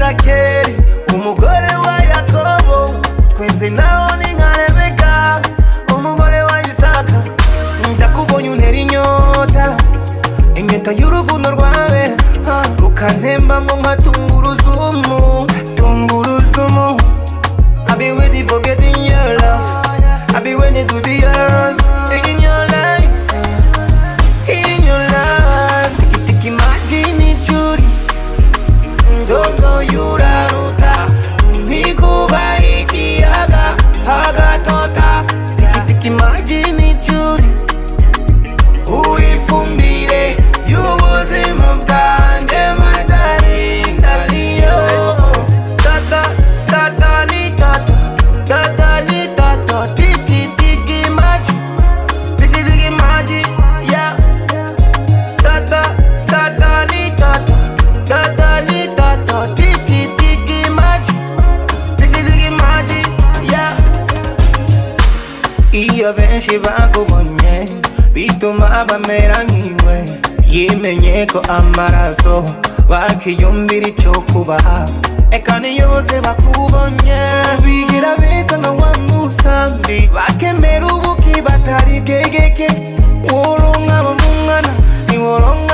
rakeli umugore wa yakobo tweze naho ni nka rebeka umugore wa isaka ndakubonye untera inyota impeta y'urukundo rwawe ah, rukantembamo nka tunguruzumu tunguruzumu I've been waiting for getting your love I've been waiting to be yours in your life in your life Tiki tiki majini churi Ndogo yuraruta Nikubai kiaga Haga tota Tiki tiki majini churi Uifumbire Yubuzima bwanjye matari ndaliyo Tata tata ni tata Tata ni tata Tiki tiki maji Tiki tiki maji Yeah Tata, tata, ni tata, tata, ni tata, tiki, tiki, maji, tiki, tiki, maji, yeah. iyo benshi bakubonye bituma bamera nk'iwe yimenye ko amaraso bakiyumvira icyo kubaha eka niyo bose bakubonye bigira beza nka wa musambi bakemera ubuki batari bwegeke woronka bamungana niworonka